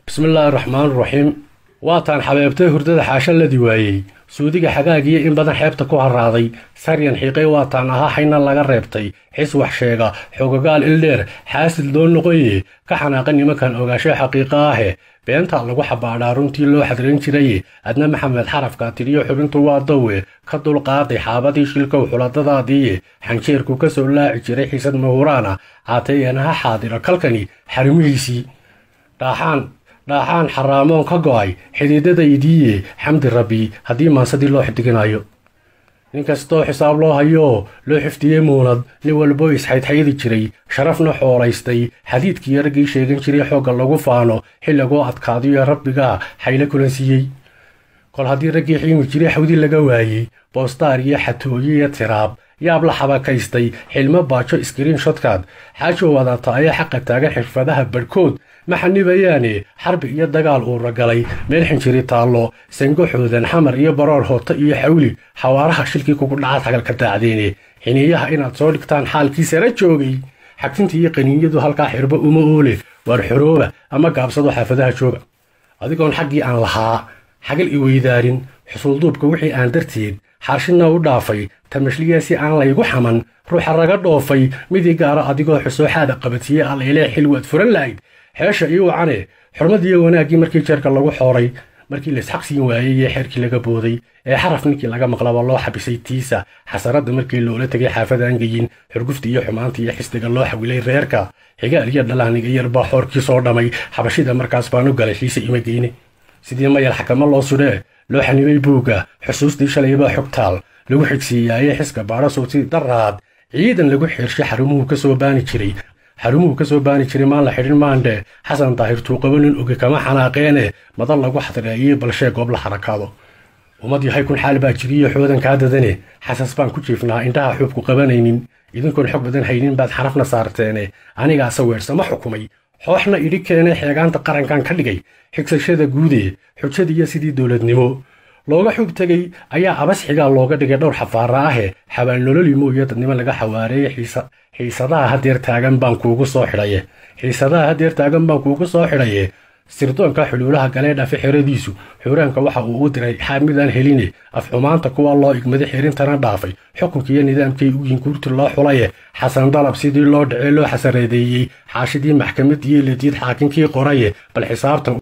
bismillaahi raxmaan raxiim waataan xabeebtay hurdada xaasha ladi waayey suudiga xagaagiyo in badan xeebta ku haraaday saryan xiiqay waataan ahaa xayna laga reebtay xis wax sheega xogagaal ildheer xaasid loo noqoye ka xanaaqa nimankan ogaasho xaqiiqa ahe beenta lagu xabaadhaa runtii loo xadran jiraye adna maxamed xarafka tiriyo xubintu waa dawe ka dulqaaday xaabadii shilkow xuladadaadiiye xanjeerku ka soo laaci jiray xiisad mahuraana caateeyanaha xaadira kalkani xarimihiisii dhaaxaan dhaaxaan xaraamoon ka go'ay xididadaydiiye xamdi rabbi haddii maansadii loo xidiginayo nin kastoo xisaab loo hayoo loo xifdiyey muunad nin walbo isxaydxaydi jiray sharafna xoolaystay xadiidkii raggii sheegan jiray xoogga lagu faano xilligoo adkaadiyo rabbigaa xaylo kulansiiyey kol haddii raggii xiimi jiray xawdi laga waayey boostaar iyo xatooye iyo tiraab yaab la xabakaystay xilmo baajo iskriin shotkaad xaajo wadata ayaa xaqa taagan xirfadaha badhkood ma xanibayaane xarbi iyo dagaal uura galay meel xinjiri taallo sango xoodan xamar iyo baroor hoota iyo xawli xawaaraha shilkii kugu dhacaad hagalka daacdeene xiniiyaha inaad soo dhigtaan xaalkii sara joogay xagtinta iyo qaniinyadu halkaa xirbo uma oole waar xorooba ama gaabsado xaafadaha jooga adigoon xaggii aan lahaa xagal i weydaarin xusuulduubka wixii aan darteed xaashina u dhaafay tamashliya si aan laygu xaman ruuxa raga dhoofay midii gaara adigoo xusooxaada qabadsiye allaylee xil waad furan lahayd xeesha ii wacane xurmadiiyo wanaaggii markii jeerka lagu xooray markii laisxaq siin waayey iyo xeerkii laga booday ee xaraf ninkii laga maqlaba loo xabisay tiisa xasaradda markii loola tegay xaafadaan geyin xurgufta iyo xumaanta iyo xisdiga loo xawilay reerka xigaal iyo dhalaaniga yarbaa xoorkii soo dhammay xabashida markaas baan u galay xiise ima geyne sidii mayal xakamo loo sudhee loo xanibay buugga xusuustii shalaybaa xogtaal lagu xigsiiyaaye xiska baadhasowti daraad ciidan lagu xirshay xarumuhu ka soo baani jiray xarumuhu ka soo baani jiray maan la xidhin maandhe xasan daahir tuuqabo nin oge kama xanaaqeene madan lagu xadreeyey balshee goob la xarakaado ummad yahay kun xaal baa jiriyo xoodan kaa dadane xasas baan ku jiifnaa indhaha xuubku qabanaynin idinkoon xog badan haynin baad xarafna saarteene anigaase weersama xukumay xooxna idhi keene xeegaanta qarankan ka dhigay xigsashada guude xujadiiyo sidii dowladnimo looga xub tegey ayaa abas xigaa looga dhigay dhowr xafaara ahe xabaal nololi mooyo dadnimo laga xawaareeye xiisadaha hadeer taagan baan kuugu soo xidhaye xiisadaha hadeer taagan baan kuugu soo xidhaye sirdoonka xuluulaha galee dhafe xeradiisu xuuraanka waxa uu u diray xaamidaan heline afxumaanta kuwa loo igmaday xirintana dhaafay xukunkiiyo nidaamkii uyin guurti loo xulaye xasan dalab sidii loo dhacee loo xasareedeeyey xaashidii maxkamadiiyo lediid xaakinkii qoraye bal xisaabtan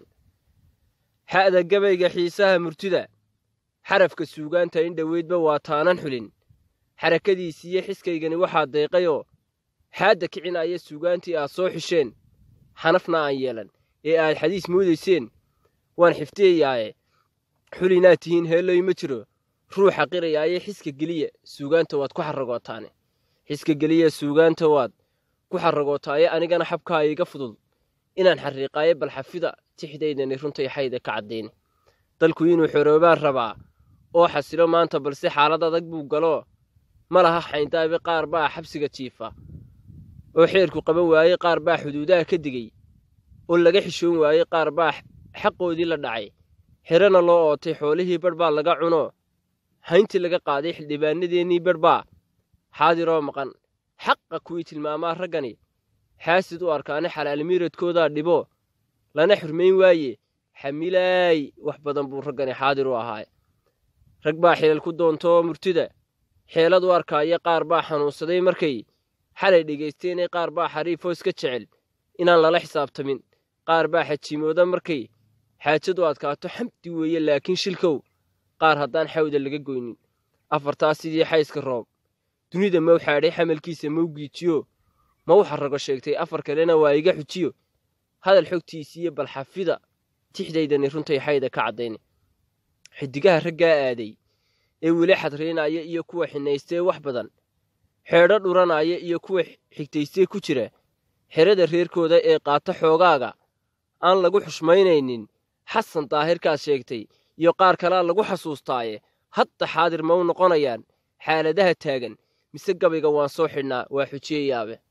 xa'da gabayga xiisaha murtida xarafka suugaanta in dhoweydba waa taanan xulin xarakadiisiiyo xiskaygani waxaa deeqayoo xaadda kicinaya suugaantii aad soo xisheen xanafna aan yeelan ee aad xadiis moodayseen waan xifdiyayaaye xulinaad tihiin heelloy ma jiro ruuxa qirayaaye xiska geliya suugaanta waad ku xarragootaane xiska geliya suugaanta waad ku xarragootaaye anigana xabkaa iiga fudud inaan xarriiqaaye bal xafida tixdaydani runtay xayda ka caddayne dalku inuu xoroobaan rabaa oo xasilo maanta balse xaalad adag buu galoo ma laha xayndaabi qaar baa xabsiga jiifa oo xeerku qaban waayey qaar baa xuduudaha ka digey oo laga xishoon waayey qaar baa xaqoodii la dhacay xerena loo ootay xoolihii badh baa laga cunoo hayntii laga qaaday xildhibaanadeennii badh baa xaadiroo maqan xaqa kuwii tilmaamaa raggani xaasid u arkaane xalaalmiiradkoodaa dhibo lana xurmayn waaye xamilaay wax badan buu raggani xaadir u ahaay rag baa xilal ku doontoo murtida xeelad u arkaaya qaar baa xanuunsaday markay xalay dhegaysteene qaar baa xariifoo iska jecel inaan lala xisaabtamin qaar baa xajiimooda markay xaajadu adkaato xamdi weeye laakiin shilkow qaar haddaan xawda laga goynin afartaas sidii xayska roob dunida mau xaadhay xamalkiisa mau giijiyo mau xarrago sheegtay afar kalena waa iga xujiyo hadal xogtiisiiyo balxafida tixdaydani runtay xayda ka caddayne xidigaha raggaa aaday ee weli xadriinaya iyo kuwa xinaystee wax badan xeedho dhuranaya iyo kuwa xigtaystee ku jira xerada reerkooda ee qaata xoogaaga aan lagu xushmaynaynin xasan daahirkaad sheegtay iyo qaar kalea lagu xasuustaaye hadda xaadir ma u noqonayaan xaaladaha taagan mise gabayga waan soo xidhnaa waa xujiyayaabe